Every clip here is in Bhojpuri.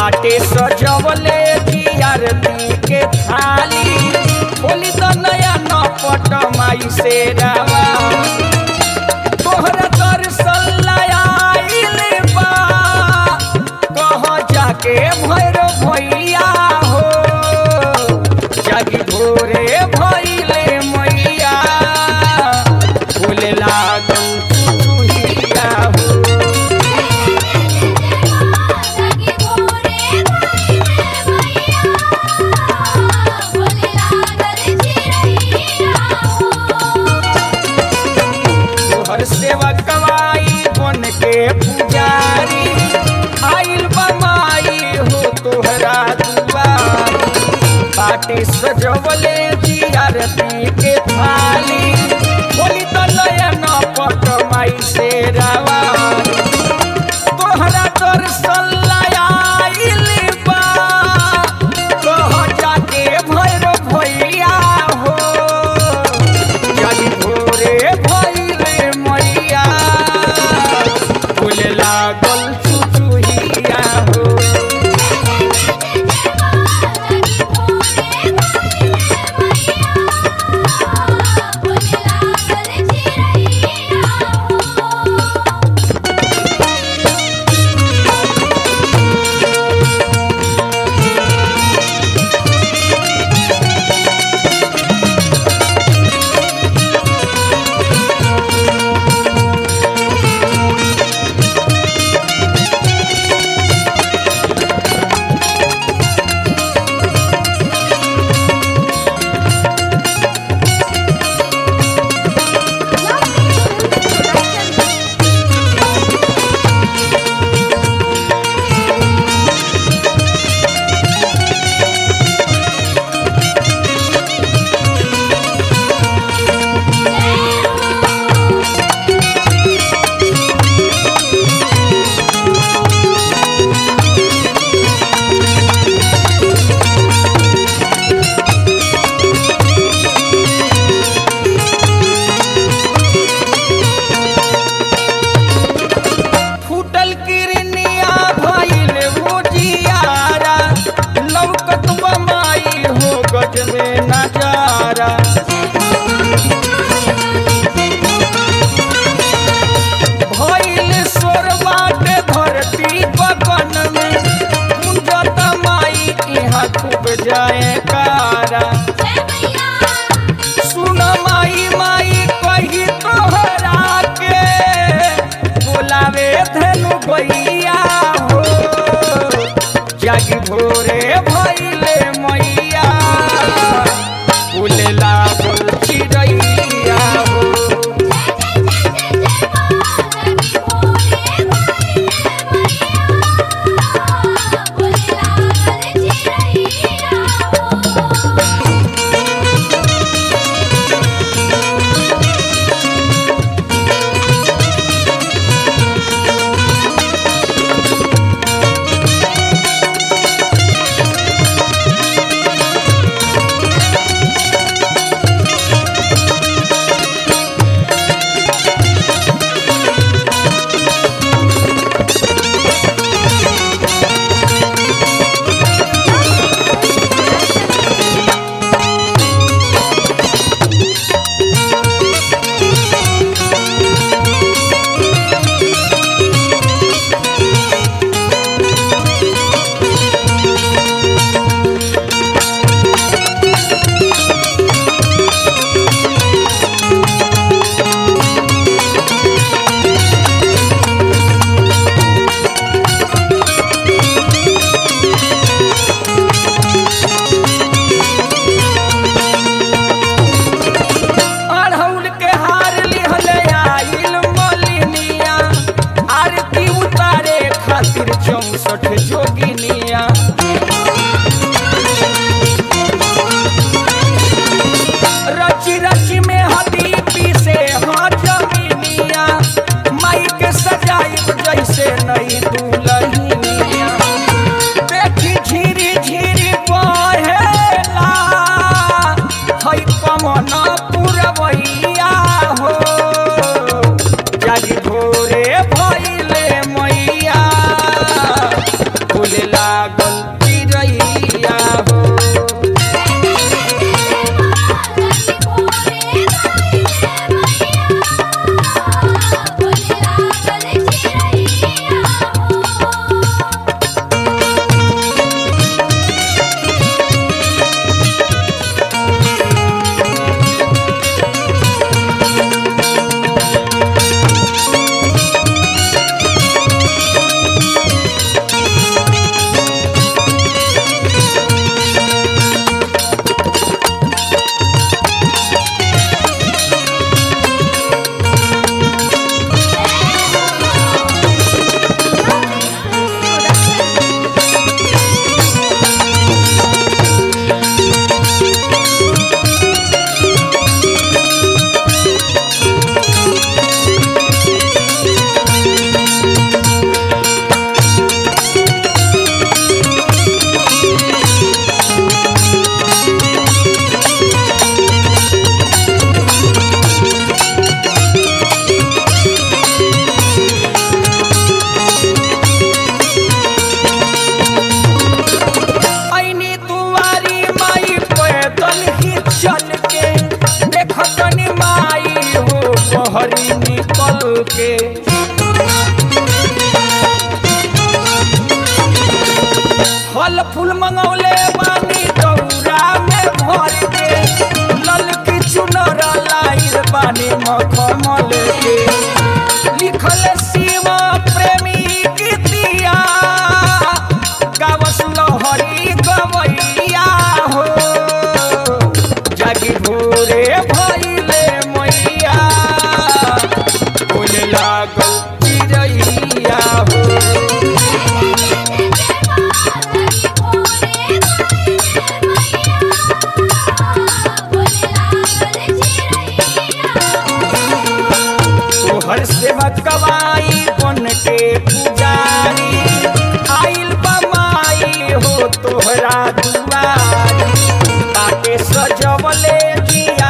बाटे सजवले जियारती के थाली बोली तो नया नपट माई से रावा तोहरा दर्शन आइल बा कह जाके भैर भैया हो जागी भोरे भैले मैया बोले लागल चुचुहिया हो तोहर सेवा कवाई बन के पुजारी आइल बमाई हो तोहरा दुआरी बाटे सजवले जियारती के थाली बोली तो नयन पट माई से रावारी तोहरा दर्शन आइल बा कह जाके भैर भैया हो जागी भोरे भैले मैया फूले लागल चुचुहिया हो फूटल किरनिया भइल भुजियारा लौकत बमाई हो गज में नजारा भइल सोर बाटे धरती बगन में कुंजत माई यहाँ खूब जाए कारा सुन माई माई कही तोहरा के बोलावे धनु भैया हो जागी भोरे भैले मैया फूले लागल चिड़ैया हो Yeah.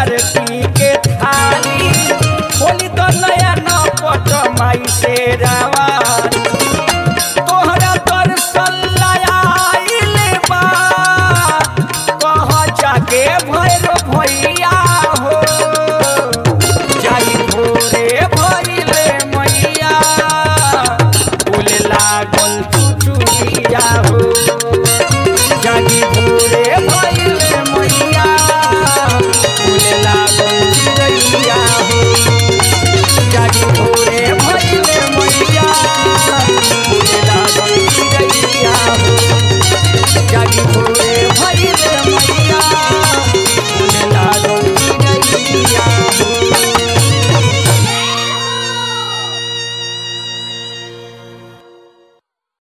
आरती